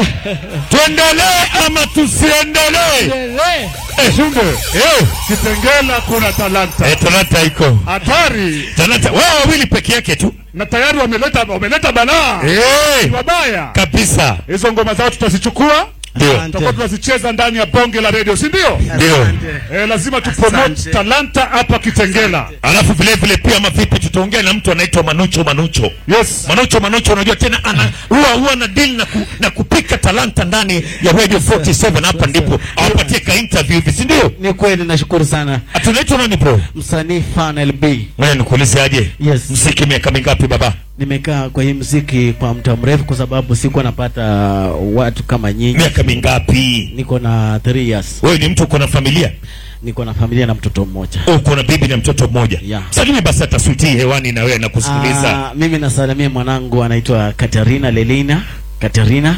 tuendelee ama tusiendelee? Endelee. Shunde, Eh, Kitengela kuna talanta eh, talanta iko hatari, talanta, wao wawili peke yake tu na tayari wameleta wameleta balaa eh, wabaya. kabisa. Hizo ngoma zao tutazichukua, Ndio, tutakuwa tunazicheza ndani ya bonge la redio, si ndio? ndio. Eh, lazima tupromote Asante. talanta hapa Kitengela. Alafu vile vile pia mavipi, tutaongea na mtu anaitwa Manucho Manucho. Yes. Manucho Manucho, unajua tena ana huwa huwa na deal na, ku, na kupika talanta ndani ya Radio 47 hapa ndipo awapatie ka interview hivi, si ndio? Ni kweli, nashukuru sana Tunaitwa nani bro? msanii Fan LB. Wewe nikuulize aje? Yes. Mziki miaka mingapi baba? Nimekaa kwa hii muziki kwa muda mrefu, kwa sababu sikuwa napata watu kama nyinyi. Miaka mingapi? Niko na 3 years, Wewe ni mtu uko na familia? niko na familia na mtoto mmoja. Uko na bibi na mtoto mmoja? Yeah. Sakini basi atasuti hewani na wewe nakusikiliza. Ah, mimi nasalimia mwanangu anaitwa Katarina Lelina Katarina,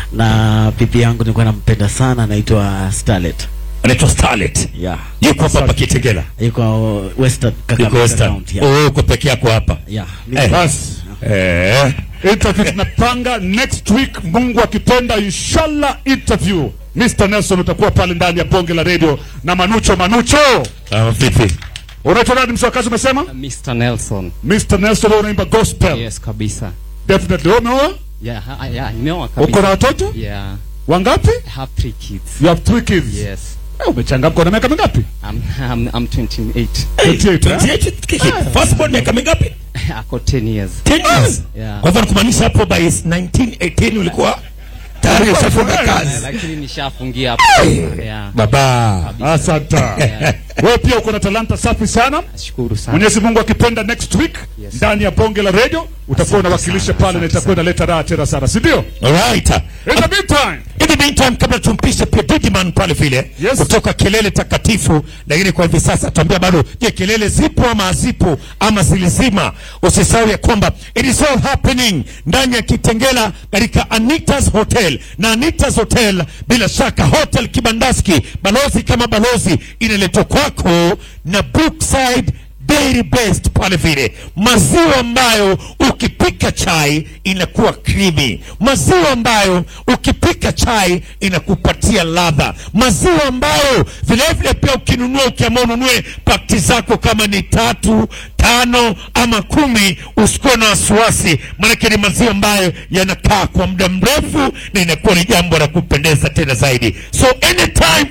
na bibi yangu nilikuwa nampenda sana, anaitwa Starlet. Anaitwa Starlet. Yeah, Yuko hapa hapa Kitengela. yuko Western Yuko Kakamega Western. County. Yeah. Oh, uko peke yako hapa. Yeah. Eh. Basi Eh. interview tunapanga next week, Mungu akipenda, inshallah. Interview Mr. Nelson utakuwa pale ndani ya bonge la redio na Manucho. Manucho, Ah, vipi? unaitwa nani mswakazi? Umesema Mr. Nelson. Mr. Nelson, wewe unaimba gospel Yes, kabisa. definitely. Wewe umeoa? Yeah, ha- yeah, nimeoa Uko na kabisa. watoto Yeah, wangapi? I have three kids. You have three kids. Yes. Eh, umechangamka. Una miaka mingapi? I'm, I'm, I'm 28. 28, eh? 28 kiki. First born miaka mingapi? Ako 10 years. 10 years. Yeah. Kwa hivyo kumaanisha hapo by 1918 ulikuwa tayari ushafunga Eh, kazi. Lakini nishafungia hapo. Yeah. Baba. Asante. Wewe pia uko na talanta safi sana. Nashukuru sana. Mwenyezi Mungu akipenda, next week Yes. ndani ya bonge la radio utakuwa unawakilisha sana, pale na asante itakuwa inaleta raha tena sana, si ndio? Alright. In the meantime, In the meantime, kabla tumpishe pia Didiman pale vile Yes. kutoka kelele takatifu, lakini kwa hivi sasa tuambia bado, je, kelele zipo ama hazipo ama zilizima? Usisahau ya kwamba it is all happening ndani ya Kitengela katika Anita's Hotel, na Anita's Hotel bila shaka Hotel Kibandaski, balozi kama balozi, inaletwa kwako na Brookside Dairy Best pale vile, maziwa ambayo ukipika chai inakuwa creamy, maziwa ambayo ukipika chai inakupatia ladha, maziwa ambayo vile vile pia ukinunua, ukiamua ununue pakti zako kama ni tatu tano ama kumi, usikuwe na wasiwasi, maanake ni maziwa ambayo yanakaa kwa muda mrefu na inakuwa ni jambo la kupendeza tena zaidi. So anytime